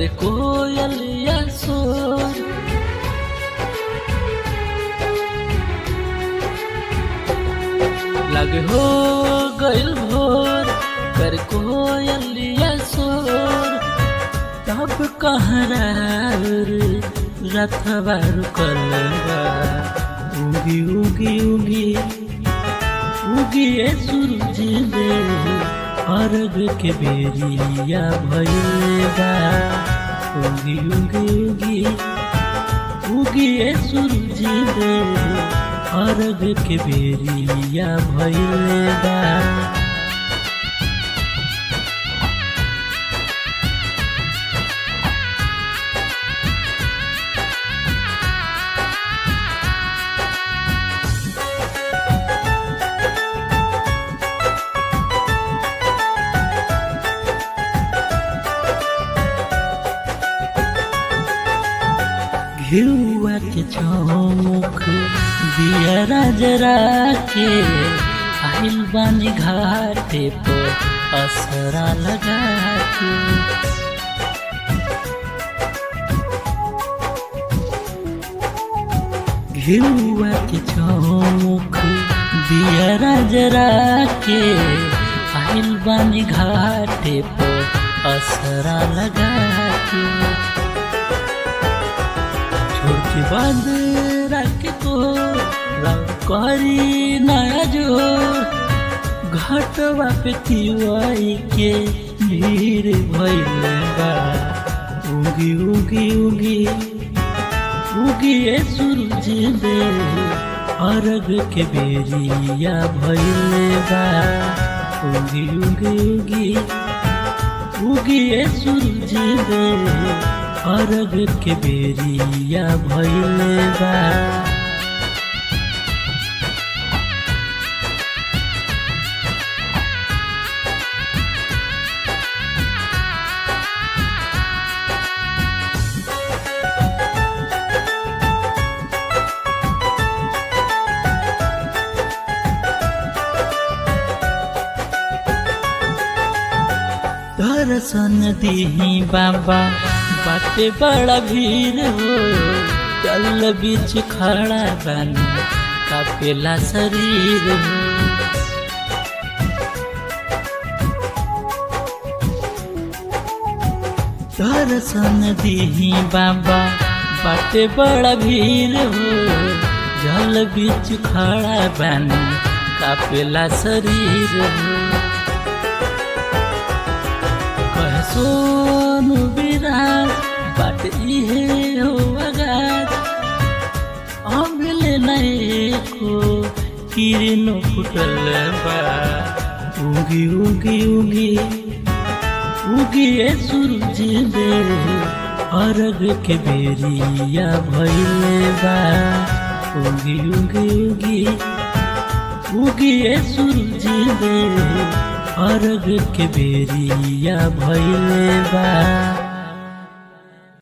कर कोयलिया सोर लगे हो गइल भोर कर कोयलिया सोर तब कहरा रथवा रुकल बा उगी उगी उगी उगी ए सूरज देव अर्घ के बेरिया भइले बा उगी उगी उगी उगी ए सूरज देव अर्घ के बेरिया भइले बा घिउआ के चौमुख दिया जरा के आइल बानी घाटे पर असरा लगा के घिउआ के चौमुख दिया जरा के आइल बानी घाटे पर असरा लगा के छोट बंद रख को रंग करी नया जोर घटवा पे तिवाई के भीड़ भइल बा उगी उगी उगी उगी ए सूरज दे अर्घ के बेरिया भइल बा उगी उगी उगी उगी ए सूरज दे अर्घ के बेरिया भइले बा दर्शन दीही बाबा बाटे बड़ा भीड़ हो चल बीच खड़ा बानी कापेला शरीर हो दर्शन दीही बाबा बाटे बड़ा भीड़ हो जल बीच खड़ा बानी कापेला शरीर हो कह सोनु विराज बाट इहे हो आगाज अबले को किरण फुटल बा उगी उगी उगी उगी ए सूरज दे अर्घ के बेरिया भइले बा उगी उगी उगी उगी ए सूरज दे अर्घ के बेरिया भइले बा